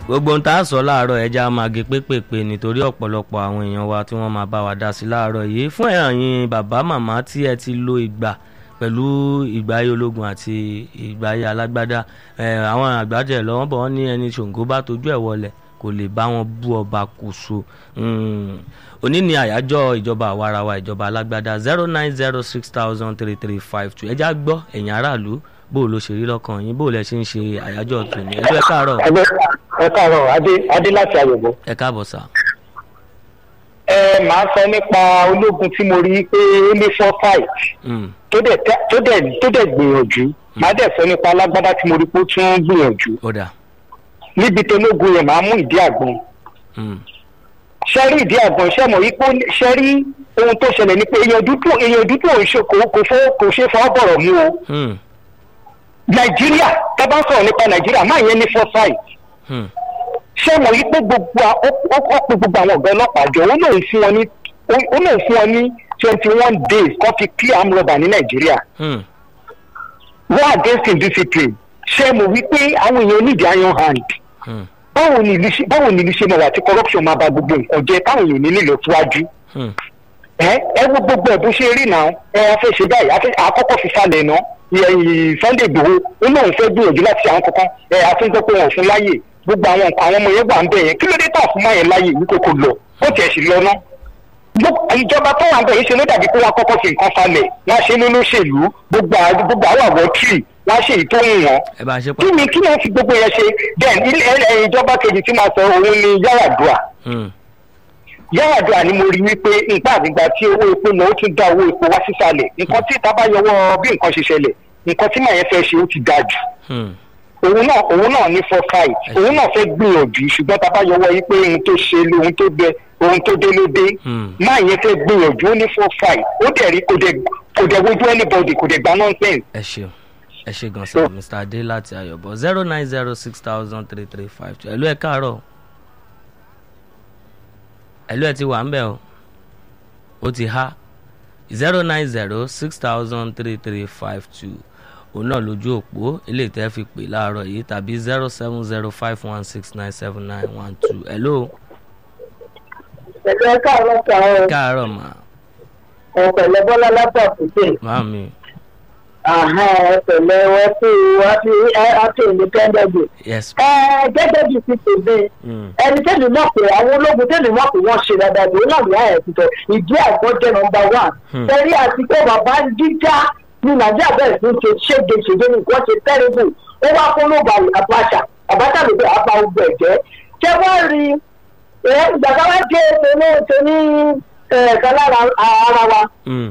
gbogbo ohun tá a sọ láàárọ̀ ẹja máa gé pépèpé nítorí ọ̀pọ̀lọpọ̀ àwọn èèyàn wa tí wọ́n máa bá wa dá sí láàárọ̀ yìí fún ẹ̀yin bàbá màmá tí ẹ ti lo ìgbà pẹ̀lú ìgbáyé ológun àti ìgbáyé alágbádá àwọn àgbàjẹ lọ́wọ́ bọ̀ wọ́n ní ẹni ṣòǹgó bá tójú ẹ̀ wọlẹ̀ kò lè bá wọn bú ọba kùsù òní ni àyájọ́ ìjọba àwarawa ìjọba alágbádá zero nine zero six thousand three three five two ẹja gbọ́ ẹ̀yin aráàlú bó o ló ṣe rí lọ́kàn yín bó o lẹ ṣe ń ṣe àyájọ́ tòní ẹjọ́ ẹ káàárọ̀. ẹ káàárọ̀ adé adé láti àyẹ̀bọ. ẹ káàbọ̀ sá. ẹ máa sọ nípa ológun tí mo rí pé ó ní four fight tó dẹ̀ tó dẹ̀ tó dẹ̀ gbìyànjú máa dẹ̀ sọ nípa alágbádá tí mo rí pé ó tún gbìyànjú ó dà. níbi tó lógun yẹn máa mú ìdí àgbọn ṣe rí ìdí àgbọn ṣe mọ̀ wípé ṣe rí ohun tó ṣẹlẹ̀ ni pé èèyàn dúdú èèyàn dúdú ò ń ṣe kò kò fọ́ kò ṣe fọ́ bọ̀rọ̀ mú o nàìjíríà tá a bá ń sọ̀rọ̀ nípa nàìjíríà máa yẹn ní foresight ṣé mo rí pé gbogbo ó ó pe gbogbo àwọn ọ̀gá ọlọ́pàá jọ ó lóun fún wọn ní ó lóun fún wọn ní twenty one days kó fi clear arm rubber ní nàìjíríà war against indiscipline ṣé mo wí pé àwọn èèyàn need iron hand báwo ni ìlú ṣe báwo ni ìlú ṣe máa wà tí corruption máa ba gbogbo nǹkan jẹ táwọn èèyàn ní nílò síwájú ẹ ẹ wo gbogbo ẹ bó ṣe rí náà ẹ a fẹ́ ṣe báyìí àkọ́kọ́ fi falẹ̀ náà sunday igbòho ó lóun fẹ́ gbìyànjú láti àwọn kankan ẹ a tún gbọ́ pé wọn ò fún láyè gbogbo àwọn nǹkan àwọn ọmọ yẹn wà ń bẹ̀ yẹn kí ló dé tà fún máyẹn láyè ní kókó lọ ó tiẹ̀ sì lọ ná. ìjọba tó wà ń bẹ̀ yìí ṣe ló dàbí pé wọ́n kọ́kọ́ fi nǹkan falẹ̀ wọ́n ṣe nínú òṣèlú gbogbo gbogbo àwọn àwọ̀ tírì wọ́n ṣe èyí tó ń wọ́n. ẹ bá ṣe pa. kí ni kí ni wọ́n fi gbogbo yẹn ṣe then ìjọba kejì tí máa sọ òun ni Yar'Adua Yar'Adua ni mo rí wípé nǹkan àgbègbà tí owó epo lọ ó tún dá owó epo wá sísàlẹ̀ nǹkan tí ìta bá yọwọ́ bí nǹkan ṣe ṣẹlẹ̀ nǹkan tí màá yẹn fẹ́ ṣe ó ti dáa jù òun náà òun náà ní foresight òun náà fẹ́ gbìyànjú ṣùgbọ́n tá a bá yọwọ́ yìí pé ohun tó ṣe lé ohun tó dé ohun tó dé ló dé máa yẹn fẹ́ gbìyànjú ó ní foresight ó dẹ̀ rí kò dẹ̀ kò dẹ̀ wojú anybody kò dẹ̀ gba nonsense. ẹ ṣeun ẹ ṣe gan sa mr adé láti ayọ̀bọ zero nine zero six thousand three three five two ẹ̀lú ẹ̀ káàárọ̀ ẹ̀lú ẹ̀ ti wà ń bẹ̀ o ó ti há zero nine zero six thousand three three five two òun náà lójú òpó ilé ìtẹ́ fi pè láàárọ̀ yìí tàbí zero seven zero five one six nine seven nine one two hello. pẹ̀lú ẹ káàárọ̀ káàárọ̀ káàárọ̀ mà. ẹ pẹ̀lẹ́ bọ́lá lápapùtè. màmí. ẹ pẹ̀lẹ́ wọ́n sí wọ́n sí àti independent day. yes. ẹ gẹ́gẹ́ bí ti tèmi ẹni tẹ́lẹ̀ mọ̀ pé àwọn ológun tẹ́lẹ̀ mọ̀ pé wọ́n ṣe dáadáa lòun náà ní àyẹ̀ tuntun ìdí àgbọ̀n jẹ́ nọmba one. ẹ̀rí àti pé bàbá jíjá ní nàìjíríà bẹ̀rẹ̀ sí ṣe ṣége ṣègbè ní nǹkan ṣe tẹ́rẹ́bù ó wá fún lóba àbáṣà àbáṣà ló bẹ̀ apá ogun ẹ̀jẹ̀ ṣé wọ́n rí ìgbàgbọ́ wá dé tóní tóní ẹ̀ka lára ara wa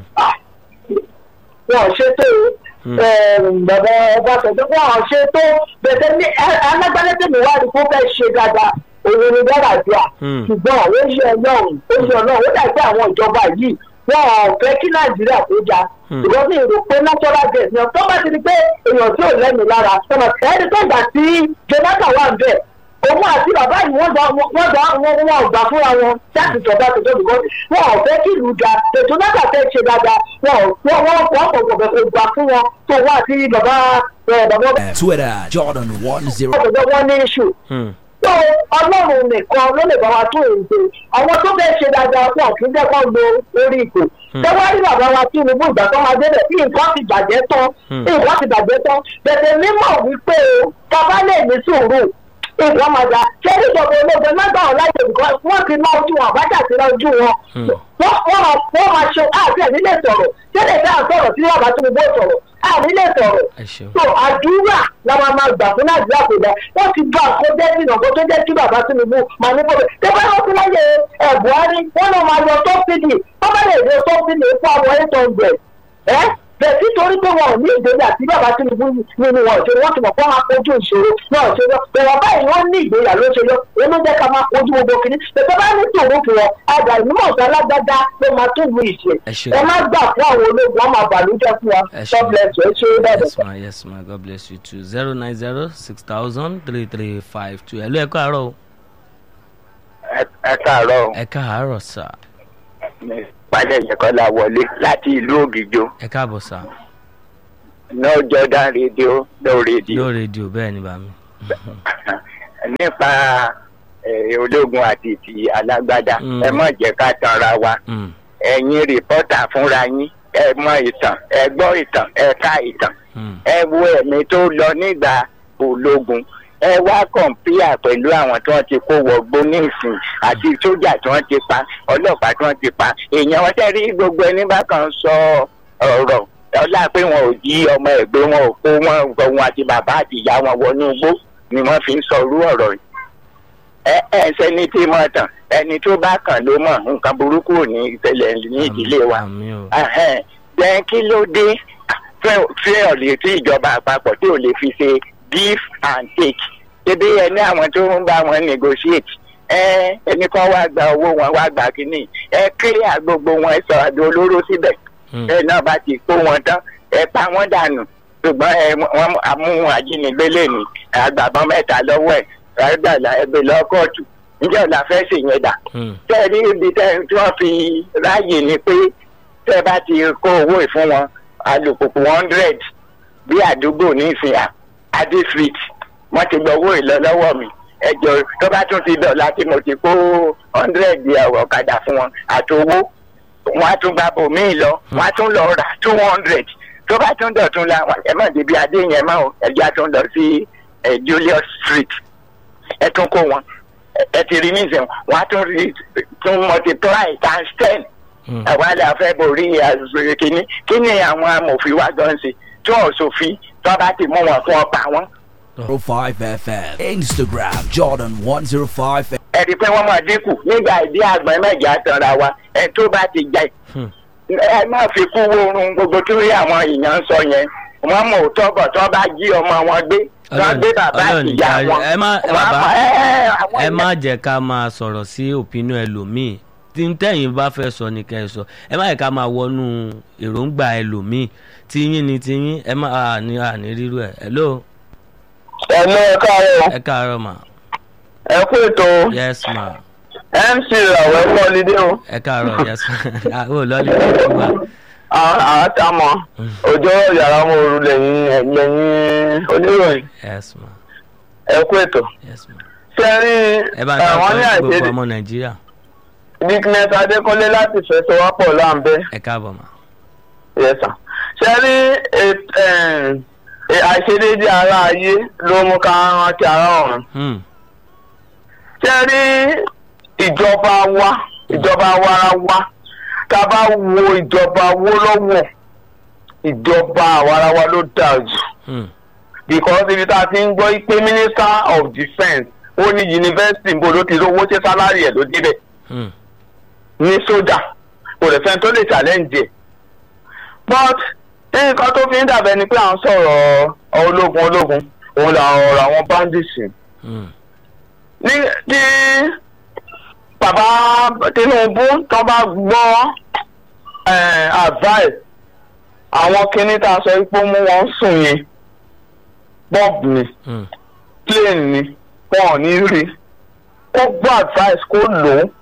wọn ṣe tó bàbá ọbaṣọjọ wọn ṣe tó bẹ̀tẹ̀ ní alágbálẹ́tẹ̀mí wá rí kó fẹ́ ṣe dáadáa òun ni Yar'Adua ṣùgbọ́n ó ṣe ọlọ́run ó ṣe ọlọ́run ó dàgbé àwọn ìjọba yìí wọn ò fẹ́ kí nàìjíríà tó já ṣùgbọ́n mi rò pé natural gas ni ọ̀tọ́ bá ti di pé èèyàn tí ò lẹ́nu lára sọ̀rọ̀ ẹni tó gbà sí Jonathan wà ń bẹ̀ òun àti bàbá yìí wọ́n gbà wọ́n gbà wọ́n wọ́n gbà fúnra wọn láti sọ̀dọ̀ àtọ̀jọ́ bìkọ́ wọn ò fẹ́ kí ìlú da ètò Jonathan fẹ́ ṣe dáadáa wọn ò wọ́n wọ́n wọ́n kò gbọ̀gbẹ̀ kò gbà fún wọn tó wọ́n àti bàbá bàbá. Twitter Jordan one zero. ọ̀dọ̀ wọn ní iṣu tó ọlọ́run nìkan ló lè bá wa tún èyí ṣe àwọn tó fẹ́ ṣe dáadáa fún ọ̀kí jẹ́ kó lo orí ipò tẹ́wọ́ rí bàbá wa Tinubu ìgbà tó máa débẹ̀ tí nǹkan ti bàjẹ́ tán nǹkan ti bàjẹ́ tán bẹ̀tẹ̀ mímọ̀ wípé o bàbá lè ní sùúrù nǹkan máa dá ṣé níjọba ológun lágbà wọn láyé nǹkan wọ́n ti ná ojú wọn àbájá ti ná ojú wọn wọ́n máa ṣe àti ẹ̀ nílé sọ̀rọ̀ ṣé lè dá sọ̀rọ̀ tí bàbá Tinubu sọ̀rọ̀ ànílé sọ̀rọ̀ so àdúrà la máa máa gbà fún nàìjíríà kò dá wọ́n ti bá àkójẹ́ ìnà kó tó jẹ́ kí bàbá Tinubu máa ní bọ́ọ̀lù tẹ́gbẹ́ wọn ti láyé ẹ̀ Buhari wọ́n náà máa yọ tó fìdí wọ́n bá lè yọ tó fìdí fún àwọn eight hundred ẹ́ bẹ́ẹ̀ tí torí pé wọn ò ní ìgbéga tí bàbá Tinubu nínú wọn ṣe wọ́n ti mọ̀ pé wọ́n á kojú ìṣòro náà ṣe lọ bẹ̀rẹ̀ báyìí wọ́n ní ìgbéga ló ṣe lọ èyí ló jẹ́ ká máa kojú gbogbo kìíní bẹ̀rẹ̀ bá ní tòun fún wọn àgbà ìmọ̀ ọ̀sán alágbádá ló máa tún lu ìṣe ẹ má gbà fún àwọn ológun wọn máa bàlújẹ́ fún wa God bless you ẹ ṣe é bẹ́ẹ̀ yes ma yes ma God bless you too zero nine zero six thousand three three five two ẹ ló ẹ káàárọ̀ o. ẹ káàárọ̀ ẹ káàárọ̀ sà. pàdé ìjẹkọlá wọlé láti ìlú Ògìjò ẹ káàbọ̀ sà. no Jordan radio no radio. no radio bẹ́ẹ̀ ni bàmí. nípa eh, ológun àti ti alágbádá Mm. ẹ má jẹ́ ká tanra wa Mm, ẹ̀yin rìpọ́tà fúnra yín ẹ mọ ìtàn ẹ gbọ́ ìtàn ẹ ká ìtàn mm, ẹ wo ẹ̀mí tó lọ nígbà ológun ẹ wá kọ̀ǹpíà pẹ̀lú àwọn tí wọ́n ti kó wọgbó ní ìsìn àti sójà tí wọ́n ti pa ọlọ́pàá tí wọ́n ti pa èèyàn wọn tẹ́ rí gbogbo ẹni bá kan sọ ọ̀rọ̀ ọlá pé wọn ò jí ọmọ ẹ̀gbẹ́ wọn ò kó wọn òun àti bàbá àti ìyá wọn wọnú igbó ni wọ́n fi ń sọ irú ọ̀rọ̀ yìí ẹ ẹ sẹni tí mo tàn ẹni tó bá kàn ló mọ̀ nǹkan burúkú ò ní ìṣẹ̀lẹ̀ ní ìdílé wa àmì o Ẹhẹ́n. then kí ló dé fẹ́ ọ̀lẹ́ tí ìjọba àpapọ̀ tí ò lè fi ṣe give and take ṣebí ẹni àwọn tó ń bá wọn negotiate ẹ ẹni kan wá gba owó wọn wá gba kínní ẹ clear gbogbo wọn ẹ sọ àdó olóró síbẹ̀ Mm, ẹ náà bá ti kó wọn tán ẹ pa wọn dànù ṣùgbọ́n ẹ wọn amú ajínigbé lẹ́nu àgbàbọ́n mẹ́ta lọ́wọ́ ẹ̀ rágbàlá ẹgbẹ́ lọ́kọ̀ọ̀tù ǹjẹ́ ọ̀la fẹ́ ṣèyẹn dà mm, tẹ́ ẹ ní ibi tẹ́ tí wọ́n fi ráàyè ni pé tẹ́ ẹ bá ti kó owó ìfún wọn alùpùpù hundred bí àdúgbò ní ìsìnyà adé street wọ́n ti gbọ́ owó ìlọ lọ́wọ́ mi ẹjọ́ tó bá tún ti dọ̀la tí mo ti kó hundred ọ̀kadà fún wọn àti owó wọ́n á tún bá bòmíì lọ wọ́n á tún lọ rà two hundred tó bá tún dọ̀tún la ẹ má débi adé yẹn mọ́ o ẹjọ́ á tún lọ sí eh, Julius street ẹ tún kó wọn ẹ- ẹ ti rí nísìnyí wọn á tún rí tún multiply times ten mm. àwa là fẹ́ borí àzùrè kínní kí ni àwọn amòfin wa gan ṣe tí wọn ò sòfin tí wọn bá ti mú wọn fún ọpa wọn. 05 FM. Instagram Jordan 105 FM. ẹ rí i pé wọ́n máa dínkù nígbà ìdí àgbọn mẹ́jọ àtàrà wa ẹ tó bá ti jẹ Hmm. ẹ má fi kú wórun gbogbo tí àwọn èèyàn ń sọ yẹn wọ́n mọ̀ òótọ́ bọ̀ tí wọ́n bá jí ọmọ wọn gbé tí wọ́n gbé bàbá Ọlọ́run àti ìyá ìjà- wọn. ẹ má- wọ́n á bàbá, mọ̀, ẹ, ẹ, àwọn ẹ má èèyàn- jẹ́ ká máa sọ̀rọ̀ sí òpinnu ẹlòmíì tí ń tẹ̀yìn bá fẹ́ sọ ni kẹ́ ẹ sọ ẹ má yẹ ká máa wọnú èròǹgbà ẹlòmíì tíyín ni tíyín ẹ má àní àní rírú ẹ hello ẹ lọ ẹ káàárọ̀ ẹ káàárọ̀ mà ẹ kú ètò yes ma mc ràwọ̀ ẹ kọ́ lídé o ẹ káàárọ̀ yes ma ó lọ́ọ̀lì tó gbà àtàmọ̀ òjò yàrá mo rú lẹ́yìn lẹ́yìn oníròyìn yes ma ẹ kú ètò yes ma ṣe rí ẹ bá ń àwọn ní dákọ̀ gbogbo àìṣedé ọmọ nàìjíríà dickness adékọ́lé láti fẹsọ̀wápọ̀ láǹbẹ́ ẹ káàbọ̀ mà yẹsà ṣe rí èt- ẹ̀m, ẹ̀, àìṣedéédé ara ayé ló mú ká rántí ara ọ̀run Hmm, ṣe rí ìjọba wa ìjọba warawa tá a bá wo ìjọba wo lọ́wọ́ ìjọba àwarawa ló dáa jù hmm, because ibi tá a ti ń gbọ́ pé minister of defence ó ní yunifásitì níbo ló ti rówó ṣe sálárì ẹ̀ ló débẹ̀ hmm, ní sójà kò lè fẹ́ tó lè challenge ẹ̀ but nǹkan tó fi ń dàbẹ́ ni pé à ń sọ̀rọ̀ ológun ológun òun là ọ̀rọ̀ àwọn bandits hmm, ní tí bàbá Tinubu tó bá gbọ́ eh, advice àwọn kinní tá a sọ pé ó mú wọn sùn yẹn bob ni hmm, plane ni wọn ò ní rí kó gbọ́ advice kó lò ó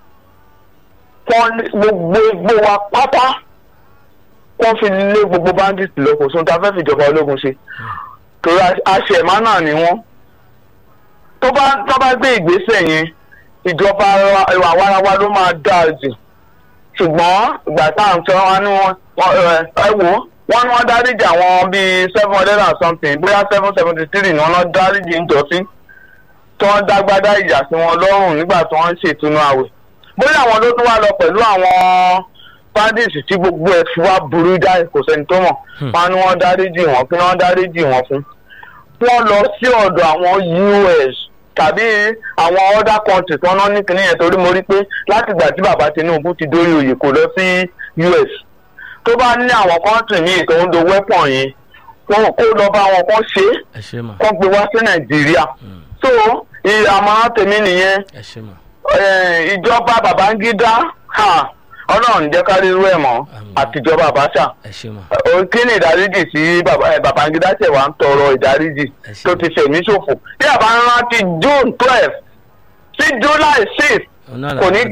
kó ní gbogbo egbò wa pátá kó fi lé gbogbo bandits lọ kò sóhun tá a fẹ́ fìjọba ológun ṣe torí aṣèmá náà ni wọ́n tó bá tó bá gbé ìgbésẹ̀ yẹn ìjọba ara- ìwà warawa ló máa dáa jù ṣùgbọ́n ìgbà tá à ń sọ wọn ni wọn wọn, ẹ ẹ wò ó wọn ní wọn dáríjì àwọn bíi seven hundred and something bóyá seven seventy three ni wọn lọ dáríjì ń jọ sí tí wọ́n dágbádá ìjà sí wọn lọ́rùn nígbà tí wọ́n ń ṣètùnú àwẹ̀ bóyá àwọn ló tún wá lọ pẹ̀lú àwọn bandits tí gbogbo ẹ̀ fi wá burú jáì kò sẹ́ni tó mọ̀ Hmm. wọn ni wọ́n dáríjì wọn kí wọ́n dáríjì wọn fún wọ́n lọ sí ọ̀dọ̀ àwọn US tàbí àwọn other countries wọn náà ní kinní yẹn torí mo rí pé láti ìgbà tí bàbá Tinubu ti dórí oyè kò lọ sí US tó bá ní àwọn country míì tó ń do weapon yẹn wọn kó lọ bá wọn kó ṣe é ẹ ṣé mà kó gbé wá sí Nàìjíríà hmm, so ì- àmọ̀ràn tèmi nìyẹn ẹ ṣé mà eh, ìjọba Babangida ha, Ọlọ́run jẹ́ ká rí irú ẹ̀ mọ́ Àmín. àtijọba Abacha ẹ ṣé mà o kí ni ìdáríjì sí Baba- eh, Babangida ṣe wá ń tọrọ ìdáríjì ẹ ṣé tó ti fẹ̀mí ṣòfò bí àbá ń rántí June twelve sí July six Òun náà kò ní làwọn